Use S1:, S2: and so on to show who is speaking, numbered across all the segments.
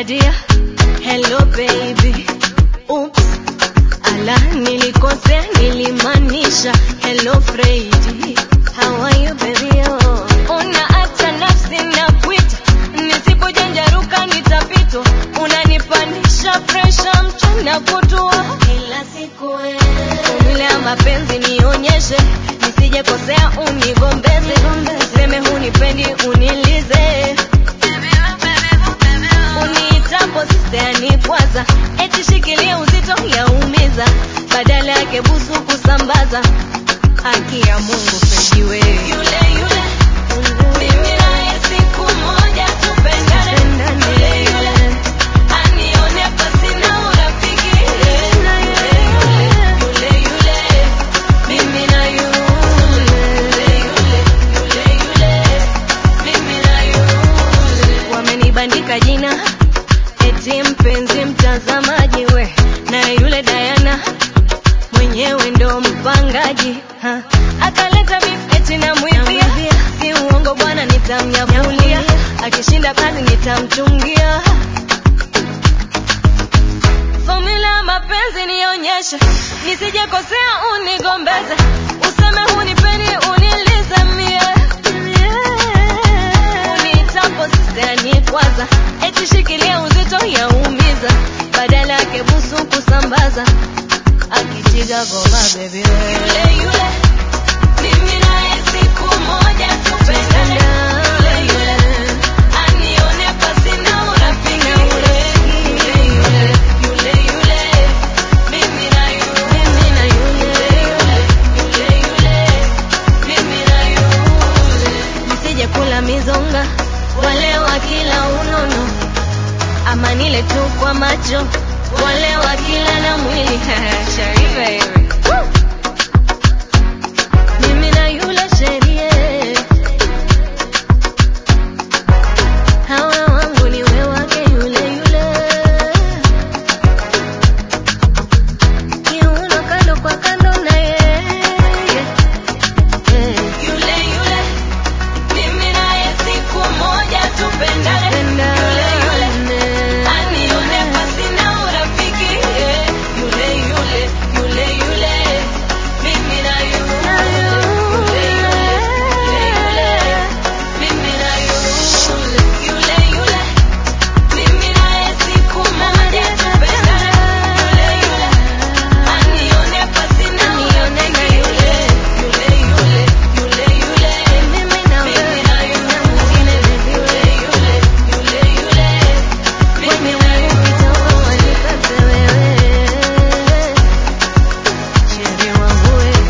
S1: dear hello baby oops ala nilikosea nilimaanisha hello Freddy how are you baby oh una hata nafsi na kuita nisipojanjaruka nitapitwa unanipanisha presha mchana kutua kila siku wewe Formula ya mapenzi nionyeshe nisije kosea unigombeze useme hunipendi unilize uniitapo sisteani kwanza eti shikilia uzito yaumiza badala yake busu kusambaza haki ya mungu pejiwe yule yule mimi naye siku moja tupendane yule yule anione pasina urafiki yule yule yule mimi na yule yule yule yule mimi na yule wamenibandika jina eti mpenzi mtazamaji we na yule Diana mwenyewe ndo mpangaji ha. akaleta beef eti namwibia si uongo bwana nitamnyavulia akishinda kazi nitamchungia Formula ya mapenzi nionyeshe nisije kosea unigombeze useme hunipendi unilize mie unitapo sisteani kwanza eti shikilia uzito yaumiza badala yake busu kusambaza akitiga goma baby we. yule yule mimi naye siku moja tupendane yule yule anione pasina urafiki yule yule yule yule mimi na yule mimi na yule yule yule mimi na yule nisije kula mizonga wale wa kila unono ama nile tu kwa macho wale wa kila na mwili Sharifa hivi Woo! mimi na yule sherie hawa wangu ni we wake yule yule kiuno kando kwa kando na yeye yule yule mimi naye siku moja tupendane yule yule anione pasina urafiki yule yule yule yule mimi na yule yule yule yule mimi na yule yule yule mimi naye siku moja tupendane yule yule anione pasina urafiki yule yule yule yule yule mimi na mimi na yule mwingine yule yule yule yule mimi na yule wanikate wewe Chérie wangu we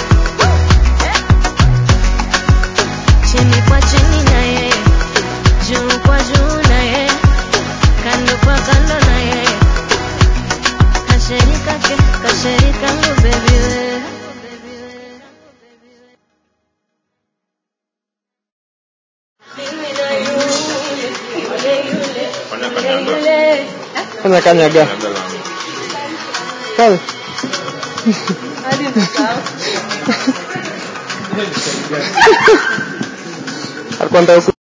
S1: chini kwa chini na yeye juu kwa juu na yeye kando kwa kando na yeye kasheri kake kasheri kangu baby we mimi na yule yule yule
S2: Fanya kanyanga.
S1: yule
S3: Fanya kanyaga.
S2: Kanyaga langu.
S3: Pale.
S1: hadi msahau
S3: Alikuwa anataka